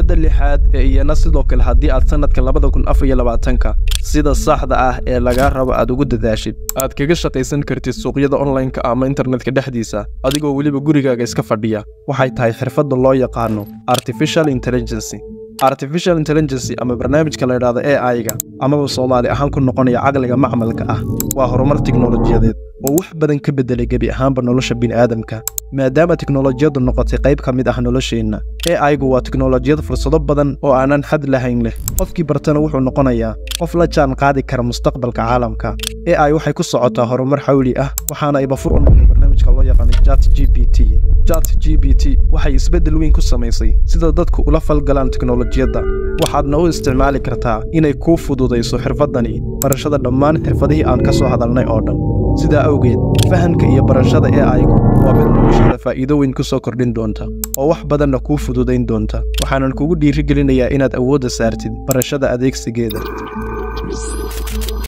xirfadda lixaad ee iyana sidoo kale haddii aad sannadka labada kun afar iyo labaatanka sida saxda ah ee lagaa rabo aad ugu dadaashid aad kaga shaqaysan kartid suuqyada onlineka ama internetka dhexdiisa adigoo weliba gurigaaga iska fadhiya waxay tahay xirfadda loo yaqaano artificial intelligency artificial intelligency ama barnaamijka la yidhaahdo a i-ga amaba soomaali ahaan ku noqonaya caqliga macmalka ah waa horumar tiknolojiyadeed oo wax badan ka beddelay gebi ahaanba nolosha bini'aadamka maadaama tiknolojiyaddu noqotay qayb ka mid ah nolosheenna a i-gu waa tiknolojiyad fursado badan oo aanan xad lahayn leh qofkii bartana wuxuu noqonayaa qof la jaan qaadi kara mustaqbalka caalamka a i waxay ku socotaa horumar xawli ah waxaana ayba fur u noqday barnaamijka loo yaqaanay jat g b t jat g b t waxay isbeddel weyn ku samaysay sida dadku ula falgalaan tiknolojiyadda waxaadna u isticmaali kartaa inay kuu fududayso xirfaddani barashada dhammaan xirfadihii aan ka soo hadalnay oo dhan sidaa awgeed fahamka iyo barashada ee aygu waa mid noloshaada faa'iido weyn ku soo kordhin doonta oo wax badanna kuu fududayn doonta waxaanan kugu dhiirigelinayaa inaad awoodda saartid barashada adeegsigeeda